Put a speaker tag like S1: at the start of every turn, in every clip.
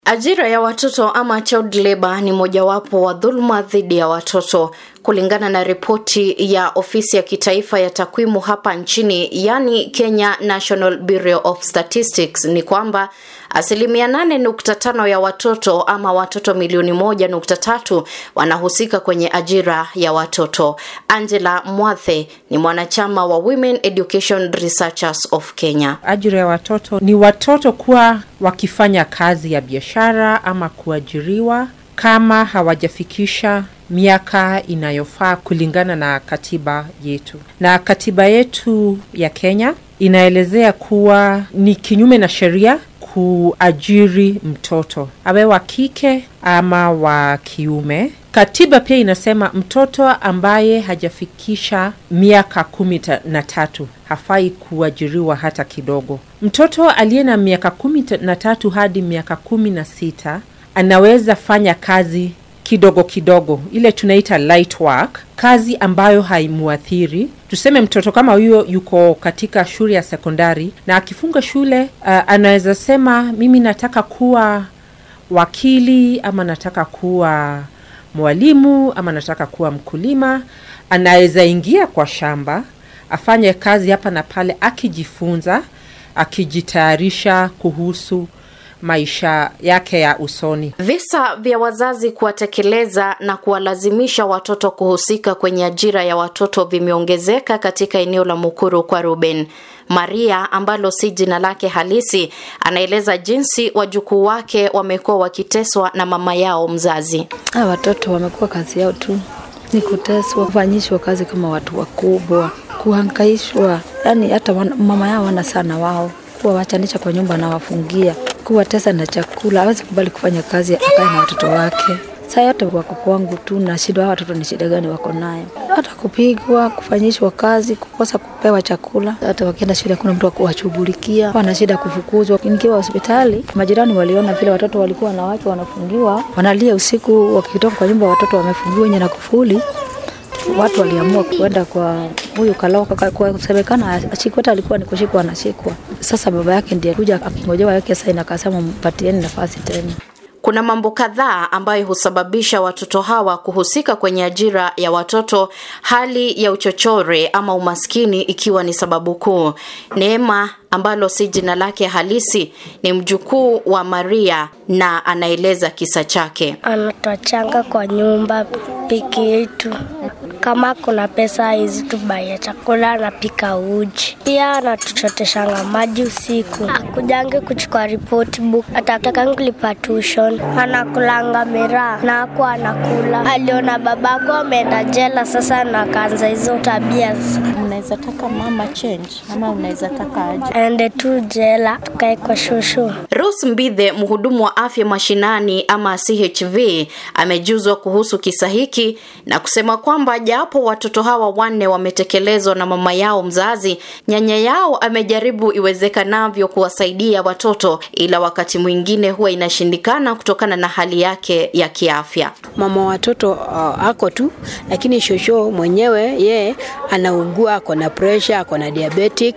S1: Ajira ya watoto ama child labor ni mojawapo wa dhuluma dhidi ya watoto. Kulingana na ripoti ya ofisi ya kitaifa ya takwimu hapa nchini, yani Kenya National Bureau of Statistics, ni kwamba asilimia nane nukta tano ya watoto ama watoto milioni moja nukta tatu wanahusika kwenye ajira ya watoto. Angela Mwathe ni mwanachama wa Women Education Researchers of Kenya.
S2: Ajira ya watoto ni watoto kuwa wakifanya kazi ya biashara ama kuajiriwa kama hawajafikisha miaka inayofaa kulingana na katiba yetu. Na katiba yetu ya Kenya inaelezea kuwa ni kinyume na sheria kuajiri mtoto awe wa kike ama wa kiume. Katiba pia inasema mtoto ambaye hajafikisha miaka kumi na tatu hafai kuajiriwa hata kidogo. Mtoto aliye na miaka kumi na tatu hadi miaka kumi na sita anaweza fanya kazi kidogo kidogo, ile tunaita light work, kazi ambayo haimuathiri. Tuseme mtoto kama huyo yuko katika shule ya sekondari na akifunga shule, uh, anaweza sema mimi nataka kuwa wakili ama nataka kuwa mwalimu ama nataka kuwa mkulima. Anaweza ingia kwa shamba afanye kazi hapa na pale, akijifunza, akijitayarisha kuhusu maisha yake ya usoni.
S1: Visa vya wazazi kuwatekeleza na kuwalazimisha watoto kuhusika kwenye ajira ya watoto vimeongezeka katika eneo la Mukuru kwa Ruben. Maria ambalo si jina lake halisi anaeleza jinsi wajukuu wake wamekuwa wakiteswa na mama yao mzazi.
S3: Ha, watoto wamekuwa kazi yao tu ni kuteswa, kufanyishwa kazi kama watu wakubwa, kuhangaishwa, yani hata mama yao wana sana wao kuwawachanisha kwa nyumba na wafungia kuwatesa na chakula, hawezi kubali kufanya kazi akae na watoto wake. Saa yote wako kwangu tu na shida, watoto ni shida gani wako nayo? Hata kupigwa, kufanyishwa kazi, kukosa kupewa chakula. Hata wakienda shule hakuna mtu wa kuwashughulikia, wana shida kufukuzwa. Nikiwa hospitali, majirani waliona vile watoto walikuwa wanawake wanafungiwa, wanalia usiku, wakitoka kwa nyumba watoto wamefungiwa nje na kufuli watu waliamua kuenda kwa huyu Kaloka kwa kusemekana Chikweta alikuwa ni kushikwa anashikwa. Sasa baba yake ndiye kuja akingojewa yake saini, akasema mpatieni nafasi tena.
S1: Kuna mambo kadhaa ambayo husababisha watoto hawa kuhusika kwenye ajira ya watoto, hali ya uchochore ama umaskini ikiwa ni sababu kuu. Neema ambalo si jina lake halisi ni mjukuu wa Maria na anaeleza kisa chake.
S4: Anatochanga kwa nyumba piki yetu, kama kuna pesa hizi tubaye chakula, anapika uji, pia anatuchoteshanga maji usiku, akujange kuchukua report book, atatakanga kulipa tuition, anakulanga miraa na ako anakula. Aliona babako ameenda jela, sasa nakaanza hizo tabia.
S5: Unaweza taka mama change ama unaweza taka aje?
S4: aende tu jela tukae kwa shushu.
S1: Rose Mbithe, mhudumu wa afya mashinani ama CHV, amejuzwa kuhusu kisa hiki na kusema kwamba japo watoto hawa wanne wametekelezwa na mama yao mzazi, nyanya yao amejaribu iwezekanavyo kuwasaidia watoto, ila wakati mwingine huwa inashindikana kutokana na hali yake ya kiafya.
S6: Mama watoto uh, ako tu, lakini shosho mwenyewe ye anaugua, ako na pressure, ako na diabetic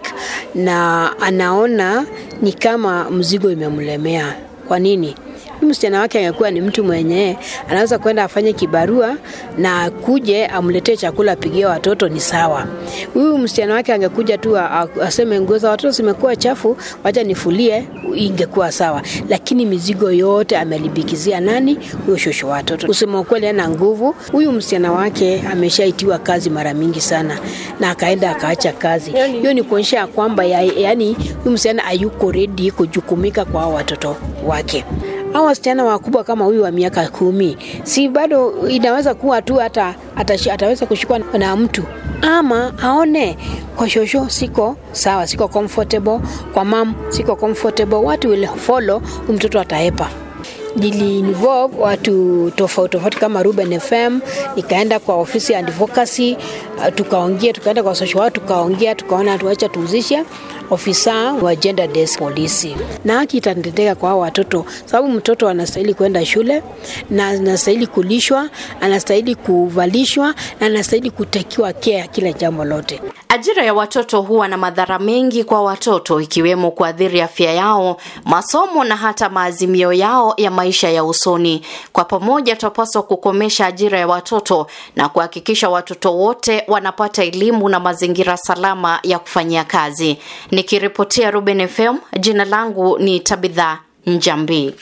S6: na anaona ni kama mzigo imemlemea. Kwa nini? msichana wake angekuwa ni mtu mwenye anaweza kwenda afanye kibarua na kuje amletee chakula apigie watoto, ni sawa. Huyu msichana wake angekuja tu aseme nguo za watoto zimekuwa chafu, wacha nifulie, ingekuwa sawa. Lakini mizigo yote amelibikizia nani? Huyo shosho watoto. Kusema ukweli, ana nguvu huyu msichana wake, ameshaitiwa kazi mara mingi sana na akaenda akaacha kazi. Hiyo ni kuonyesha kwamba ya, yani huyu msichana hayuko ready kujukumika kwa watoto wake au wasichana wakubwa kama huyu wa miaka kumi, si bado inaweza kuwa tu hata atashi, ataweza kushikwa na mtu ama aone kwa shosho siko sawa, siko comfortable, kwa mam siko comfortable, watu will follow, mtoto ataepa nili involve watu tofauti tofauti kama Ruben FM, nikaenda kwa ofisi ya advocacy tukaongea, tukaenda kwa social worker, tukaongea, tukaona tuacha tuuzishe ofisa wa gender desk polisi, na haki itatendeka kwa hao watoto, sababu mtoto anastahili kwenda shule na anastahili kulishwa, anastahili kuvalishwa na anastahili kutakiwa care kila jambo lote.
S1: Ajira ya watoto huwa na madhara mengi kwa watoto ikiwemo kuathiri afya yao, masomo na hata maazimio yao ya maisha ya usoni. Kwa pamoja, tunapaswa kukomesha ajira ya watoto na kuhakikisha watoto wote wanapata elimu na mazingira salama ya kufanyia kazi. Nikiripotia Ruben FM, jina langu ni Tabitha Njambi.